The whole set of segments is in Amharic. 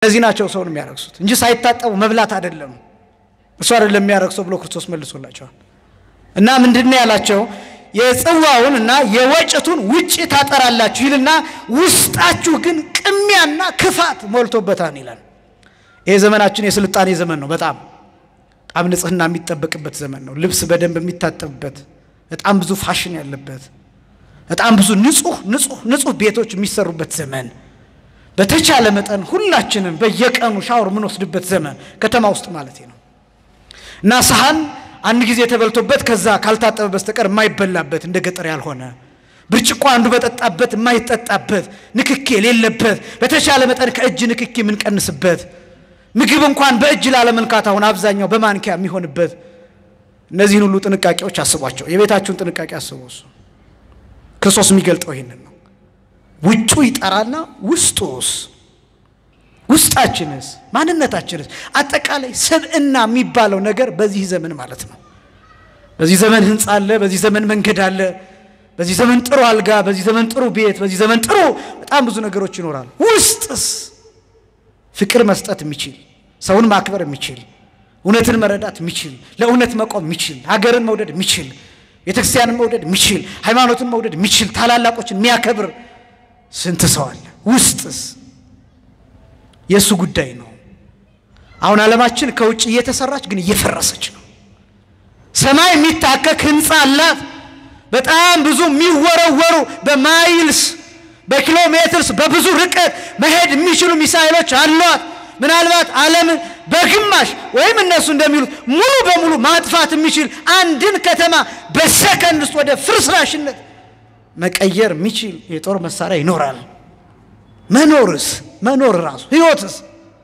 እነዚህ ናቸው ሰውን የሚያረክሱት እንጂ ሳይታጠቡ መብላት አይደለም። እሱ አይደለም የሚያረክሰው ብሎ ክርስቶስ መልሶላቸዋል። እና ምንድን ነው ያላቸው? የጽዋውን እና የወጭቱን ውጭ ታጠራላችሁ ይልና ውስጣችሁ ግን ቅሚያና ክፋት ሞልቶበታል ይላል። ይሄ ዘመናችን የስልጣኔ ዘመን ነው። በጣም በጣም ንጽህና የሚጠበቅበት ዘመን ነው። ልብስ በደንብ የሚታጠብበት፣ በጣም ብዙ ፋሽን ያለበት፣ በጣም ብዙ ንጹህ ንጹህ ንጹህ ቤቶች የሚሰሩበት ዘመን በተቻለ መጠን ሁላችንም በየቀኑ ሻወር የምንወስድበት ዘመን ከተማ ውስጥ ማለት ነው እና ሰሃን አንድ ጊዜ ተበልቶበት ከዛ ካልታጠበ በስተቀር የማይበላበት እንደ ገጠር ያልሆነ ብርጭቆ አንዱ በጠጣበት የማይጠጣበት ንክኪ የሌለበት በተቻለ መጠን ከእጅ ንክኪ የምንቀንስበት ምግብ እንኳን በእጅ ላለመንካት አሁን አብዛኛው በማንኪያ የሚሆንበት እነዚህን ሁሉ ጥንቃቄዎች አስቧቸው። የቤታችሁን ጥንቃቄ አስቡ። እሱ ክርስቶስ የሚገልጠው ይህንን ነው። ውጩ ይጠራና ውስጡስ ውስጣችንስ ማንነታችንስ አጠቃላይ ሰብእና የሚባለው ነገር በዚህ ዘመን ማለት ነው። በዚህ ዘመን ህንፃ አለ፣ በዚህ ዘመን መንገድ አለ፣ በዚህ ዘመን ጥሩ አልጋ፣ በዚህ ዘመን ጥሩ ቤት፣ በዚህ ዘመን ጥሩ በጣም ብዙ ነገሮች ይኖራሉ። ውስጥስ ፍቅር መስጠት የሚችል ሰውን ማክበር የሚችል እውነትን መረዳት የሚችል ለእውነት መቆም የሚችል ሀገርን መውደድ የሚችል ቤተክርስቲያንን መውደድ የሚችል ሃይማኖትን መውደድ የሚችል ታላላቆችን የሚያከብር ስንት ሰው አለ? ውስጥስ የእሱ ጉዳይ ነው። አሁን ዓለማችን ከውጭ እየተሰራች ግን እየፈረሰች ነው። ሰማይ የሚታከክ ህንፃ አላት። በጣም ብዙ የሚወረወሩ በማይልስ በኪሎ ሜትርስ በብዙ ርቀት መሄድ የሚችሉ ሚሳይሎች አሏት። ምናልባት ዓለምን በግማሽ ወይም እነሱ እንደሚሉት ሙሉ በሙሉ ማጥፋት የሚችል አንድን ከተማ በሰከንድ ውስጥ ወደ ፍርስራሽነት መቀየር የሚችል የጦር መሳሪያ ይኖራል። መኖርስ መኖር ራሱ ህይወትስ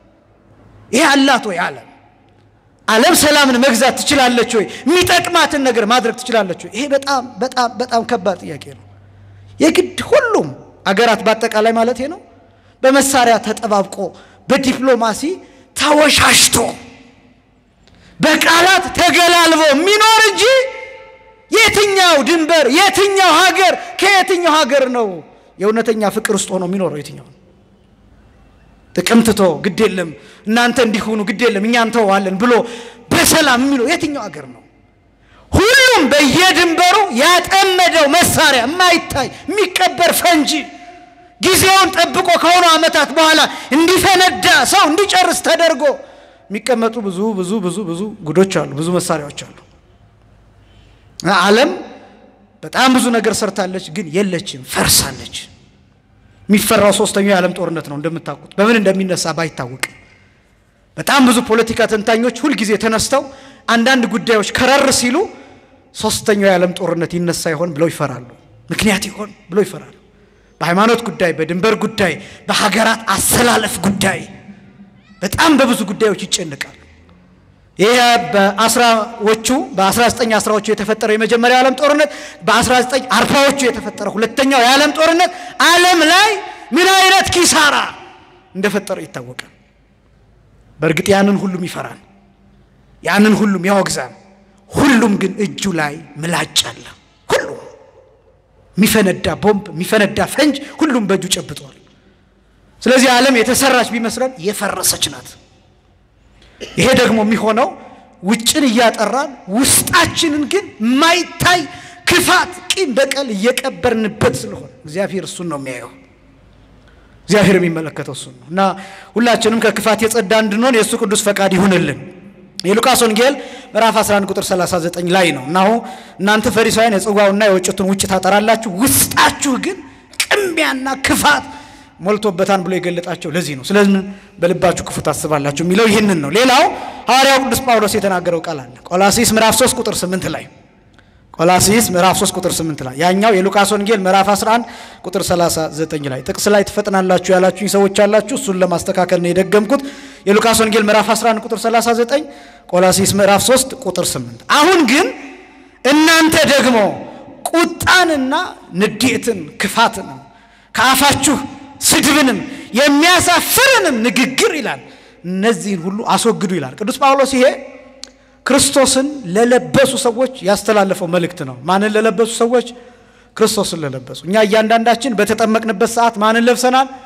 ይሄ አላት ወይ? ዓለም ዓለም ሰላምን መግዛት ትችላለች ወይ? የሚጠቅማትን ነገር ማድረግ ትችላለች ወይ? ይሄ በጣም በጣም በጣም ከባድ ጥያቄ ነው። የግድ ሁሉም አገራት በአጠቃላይ ማለት ነው በመሳሪያ ተጠባብቆ በዲፕሎማሲ ተወሻሽቶ በቃላት ተገላልቦ የሚኖር እንጂ የትኛው ድንበር የትኛው ሀገር ከየትኛው ሀገር ነው የእውነተኛ ፍቅር ውስጥ ሆኖ የሚኖረው? የትኛው ጥቅም ትቶ ግድ የለም እናንተ እንዲሆኑ ግድ የለም እኛ እንተዋለን ብሎ በሰላም የሚለው የትኛው ሀገር ነው? ሁሉም በየድንበሩ ያጠመደው መሳሪያ የማይታይ የሚቀበር ፈንጂ ጊዜውን ጠብቆ ከሆኑ ዓመታት በኋላ እንዲፈነዳ ሰው እንዲጨርስ ተደርጎ የሚቀመጡ ብዙ ብዙ ብዙ ብዙ ጉዶች አሉ፣ ብዙ መሳሪያዎች አሉ። ዓለም በጣም ብዙ ነገር ሰርታለች፣ ግን የለችም፣ ፈርሳለች። የሚፈራው ሶስተኛው የዓለም ጦርነት ነው። እንደምታውቁት በምን እንደሚነሳ ባይታወቅም በጣም ብዙ ፖለቲካ ተንታኞች ሁልጊዜ ተነስተው አንዳንድ ጉዳዮች ከረር ሲሉ ሶስተኛው የዓለም ጦርነት ይነሳ ይሆን ብለው ይፈራሉ። ምክንያት ይሆን ብለው ይፈራሉ። በሃይማኖት ጉዳይ፣ በድንበር ጉዳይ፣ በሀገራት አሰላለፍ ጉዳይ በጣም በብዙ ጉዳዮች ይጨንቃሉ። ይህ በአስራዎቹ በ19 አስራዎቹ የተፈጠረው የመጀመሪያው የዓለም ጦርነት በ19 አርባዎቹ የተፈጠረው ሁለተኛው የዓለም ጦርነት ዓለም ላይ ምን አይነት ኪሳራ እንደፈጠረ ይታወቃል። በእርግጥ ያንን ሁሉም ይፈራል፣ ያንን ሁሉም ያወግዛል። ሁሉም ግን እጁ ላይ ምላጭ አለ። ሁሉም የሚፈነዳ ቦምብ፣ የሚፈነዳ ፈንጅ ሁሉም በእጁ ጨብጧል። ስለዚህ ዓለም የተሰራች ቢመስለን የፈረሰች ናት። ይሄ ደግሞ የሚሆነው ውጭን እያጠራን ውስጣችንን ግን ማይታይ ክፋት፣ ቂም፣ በቀል እየቀበርንበት ስለሆነ እግዚአብሔር እሱን ነው የሚያየው። እግዚአብሔር የሚመለከተው እሱን ነው እና ሁላችንም ከክፋት የጸዳ እንድንሆን የእሱ ቅዱስ ፈቃድ ይሁንልን። የሉቃስ ወንጌል ምዕራፍ 11 ቁጥር 39 ላይ ነው። እናሁ እናንተ ፈሪሳውያን የጽዋውና የወጭቱን ውጭ ታጠራላችሁ፣ ውስጣችሁ ግን ቅሚያና ክፋት ሞልቶበታን ብሎ የገለጣቸው ለዚህ ነው። ስለዚህ በልባችሁ ክፉ ታስባላችሁ የሚለው ይህንን ነው። ሌላው ሐዋርያው ቅዱስ ጳውሎስ የተናገረው ቃል አለ ቆላሲስ ምዕራፍ 3 ቁጥር 8 ላይ ቆላሲስ ምዕራፍ 3 ቁጥር 8 ላይ ያኛው የሉቃስ ወንጌል ምዕራፍ 11 ቁጥር 39 ላይ ጥቅስ ላይ ትፈጥናላችሁ ያላችሁኝ ሰዎች አላችሁ። እሱን ለማስተካከል ነው የደገምኩት። የሉቃስ ወንጌል ምዕራፍ 11 ቁጥር 39፣ ቆላሲስ ምዕራፍ 3 ቁጥር 8። አሁን ግን እናንተ ደግሞ ቁጣንና ንዴትን ክፋትንም ከአፋችሁ ስድብንም የሚያሳፍርንም ንግግር ይላል እነዚህን ሁሉ አስወግዱ ይላል ቅዱስ ጳውሎስ። ይሄ ክርስቶስን ለለበሱ ሰዎች ያስተላለፈው መልእክት ነው። ማንን ለለበሱ ሰዎች? ክርስቶስን ለለበሱ። እኛ እያንዳንዳችን በተጠመቅንበት ሰዓት ማንን ለብሰናል?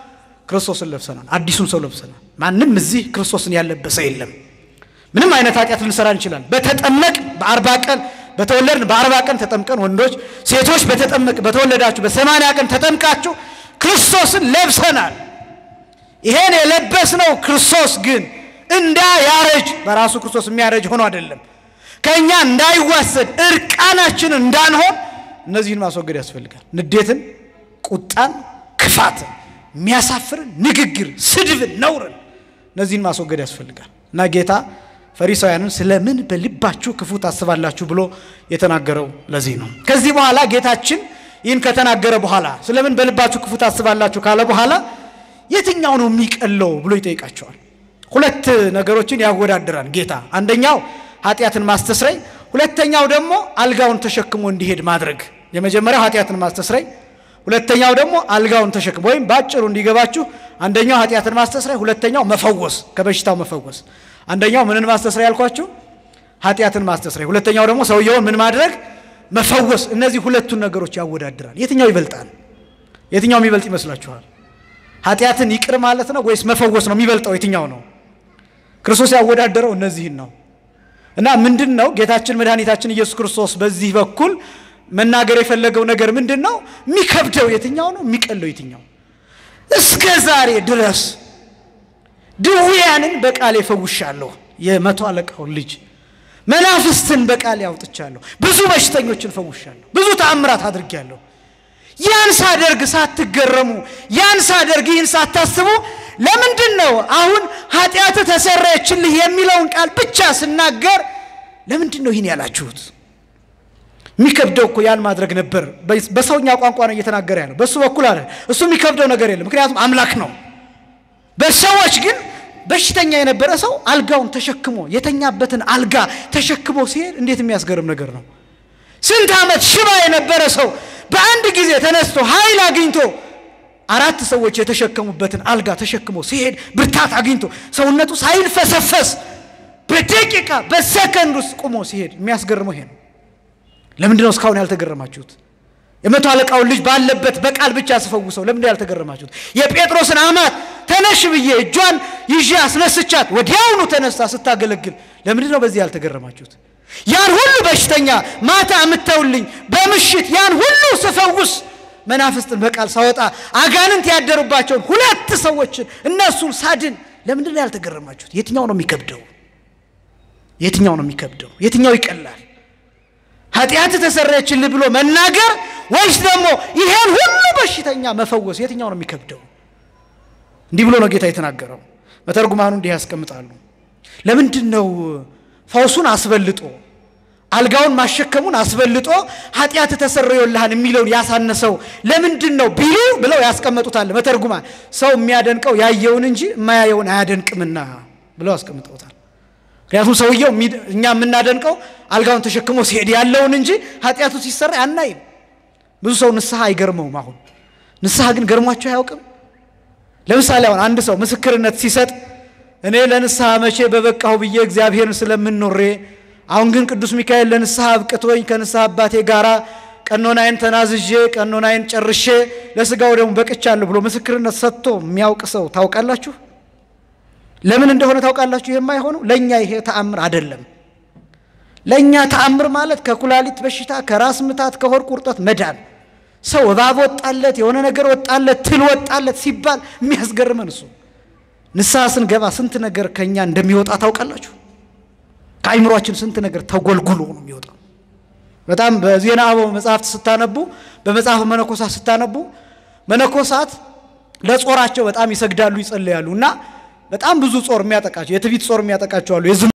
ክርስቶስን ለብሰናል። አዲሱን ሰው ለብሰናል። ማንም እዚህ ክርስቶስን ያለበሰ የለም። ምንም አይነት ኃጢአት ልንሰራ እንችላለን። በተጠመቅ በአርባ ቀን በተወለድን በአርባ ቀን ተጠምቀን ወንዶች፣ ሴቶች በተጠመቅ በተወለዳችሁ በሰማንያ ቀን ተጠምቃችሁ ክርስቶስን ለብሰናል። ይሄን የለበስነው ክርስቶስ ግን እንዳያረጅ በራሱ ክርስቶስ የሚያረጅ ሆኖ አይደለም። ከእኛ እንዳይዋሰድ እርቃናችንን እንዳንሆን እነዚህን ማስወገድ ያስፈልጋል። ንዴትን፣ ቁጣን፣ ክፋትን፣ የሚያሳፍርን ንግግር፣ ስድብን፣ ነውርን እነዚህን ማስወገድ ያስፈልጋል እና ጌታ ፈሪሳውያንን ስለምን በልባችሁ ክፉ ታስባላችሁ ብሎ የተናገረው ለዚህ ነው። ከዚህ በኋላ ጌታችን ይህን ከተናገረ በኋላ ስለምን በልባችሁ ክፉ ታስባላችሁ ካለ በኋላ የትኛው ነው የሚቀለው ብሎ ይጠይቃቸዋል። ሁለት ነገሮችን ያወዳድራል ጌታ። አንደኛው ኃጢአትን ማስተስረይ፣ ሁለተኛው ደግሞ አልጋውን ተሸክሞ እንዲሄድ ማድረግ። የመጀመሪያው ኃጢአትን ማስተስረይ፣ ሁለተኛው ደግሞ አልጋውን ተሸክሞ ወይም በአጭሩ እንዲገባችሁ አንደኛው ኃጢአትን ማስተስረይ፣ ሁለተኛው መፈወስ፣ ከበሽታው መፈወስ። አንደኛው ምንን ማስተስረይ ያልኳችሁ? ኃጢአትን ማስተስረይ፣ ሁለተኛው ደግሞ ሰውየውን ምን ማድረግ መፈወስ። እነዚህ ሁለቱን ነገሮች ያወዳድራል። የትኛው ይበልጣል? የትኛው የሚበልጥ ይመስላችኋል? ኃጢአትን ይቅር ማለት ነው ወይስ መፈወስ ነው የሚበልጠው? የትኛው ነው? ክርስቶስ ያወዳደረው እነዚህን ነው። እና ምንድን ነው ጌታችን መድኃኒታችን ኢየሱስ ክርስቶስ በዚህ በኩል መናገር የፈለገው ነገር ምንድን ነው? የሚከብደው የትኛው ነው? የሚቀለው የትኛው? እስከ ዛሬ ድረስ ድውያንን በቃል ፈውሻለሁ፣ የመቶ አለቃውን ልጅ መናፍስትን በቃል ያውጥቻለሁ፣ ብዙ በሽተኞችን ፈውሻለሁ፣ ብዙ ተአምራት አድርጌያለሁ። ያን ሳደርግ ሳትገረሙ፣ ያን ሳደርግ ይህን ሳታስቡ ለምንድን ነው አሁን ኃጢአት ተሰረየችልህ የሚለውን ቃል ብቻ ስናገር ለምንድን ነው ይህን ያላችሁት? የሚከብደው እኮ ያን ማድረግ ነበር። በሰውኛ ቋንቋ ነው እየተናገረ ያለው፣ በእሱ በኩል አለ። እሱ የሚከብደው ነገር የለም፣ ምክንያቱም አምላክ ነው። በሰዎች ግን በሽተኛ የነበረ ሰው አልጋውን ተሸክሞ የተኛበትን አልጋ ተሸክሞ ሲሄድ እንዴት የሚያስገርም ነገር ነው! ስንት ዓመት ሽባ የነበረ ሰው በአንድ ጊዜ ተነስቶ ኃይል አግኝቶ አራት ሰዎች የተሸከሙበትን አልጋ ተሸክሞ ሲሄድ ብርታት አግኝቶ ሰውነቱ ሳይልፈሰፈስ በደቂቃ በሰከንድ ውስጥ ቁሞ ሲሄድ የሚያስገርመው ይሄ ነው። ለምንድን ነው እስካሁን ያልተገረማችሁት? የመቶ አለቃውን ልጅ ባለበት በቃል ብቻ ስፈውሰው ለምንድን ያልተገረማችሁት? የጴጥሮስን አማት ተነሽ ብዬ እጇን ይዤ አስነስቻት ወዲያውኑ ተነሳ ስታገለግል ለምንድን ነው በዚህ ያልተገረማችሁት? ያን ሁሉ በሽተኛ ማታ አምተውልኝ በምሽት ያን ሁሉ ስፈውስ መናፍስትን በቃል ሳወጣ አጋንንት ያደሩባቸውን ሁለት ሰዎችን እነሱን ሳድን ለምንድን ነው ያልተገረማችሁት? የትኛው ነው የሚከብደው? የትኛው ነው የሚከብደው? የትኛው ይቀላል? ኃጢአት ተሰረየችልህ ብሎ መናገር ወይስ ደግሞ ይሄን ሁሉ በሽተኛ መፈወስ? የትኛው ነው የሚከብደው? እንዲህ ብሎ ነው ጌታ የተናገረው። መተርጉማኑ እንዲህ ያስቀምጣሉ። ለምንድን ነው ፈውሱን አስበልጦ አልጋውን ማሸከሙን አስበልጦ ኃጢአት ተሰረዮልሃን የሚለውን ያሳነሰው ለምንድን ነው ቢሉ ብለው ያስቀመጡታል። መተርጉማ ሰው የሚያደንቀው ያየውን እንጂ የማያየውን አያደንቅምና ብለው ያስቀምጠውታል። ምክንያቱም ሰውየው እኛ የምናደንቀው አልጋውን ተሸክሞ ሲሄድ ያለውን እንጂ ኃጢአቱ ሲሰራ አናይም። ብዙ ሰው ንስሐ አይገርመውም። አሁን ንስሐ ግን ገርሟቸው አያውቅም። ለምሳሌ አሁን አንድ ሰው ምስክርነት ሲሰጥ እኔ ለንስሐ መቼ በበቃሁ ብዬ እግዚአብሔርን ስለምኖሬ አሁን ግን ቅዱስ ሚካኤል ለንስሐ አብቅቶኝ ከንስሐ አባቴ ጋር ቀኖናዬን ተናዝዤ ቀኖናዬን ጨርሼ ለስጋው ደግሞ በቅቻለሁ ብሎ ምስክርነት ሰጥቶ የሚያውቅ ሰው ታውቃላችሁ? ለምን እንደሆነ ታውቃላችሁ? የማይሆነው ለእኛ ይሄ ተአምር አይደለም። ለእኛ ተአምር ማለት ከኩላሊት በሽታ፣ ከራስ ምታት፣ ከሆድ ቁርጠት መዳን ሰው እባብ ወጣለት፣ የሆነ ነገር ወጣለት፣ ትል ወጣለት ሲባል የሚያስገርመን እሱ ንስሐ ስንገባ ስንት ነገር ከእኛ እንደሚወጣ ታውቃላችሁ? ከአይምሯችን ስንት ነገር ተጎልጉሎ ነው የሚወጣው። በጣም በዜና አበው መጽሐፍት ስታነቡ፣ በመጽሐፍ መነኮሳት ስታነቡ መነኮሳት ለጾራቸው በጣም ይሰግዳሉ፣ ይጸልያሉ እና በጣም ብዙ ጾር የሚያጠቃቸው የትዕቢት ጾር የሚያጠቃቸው አሉ።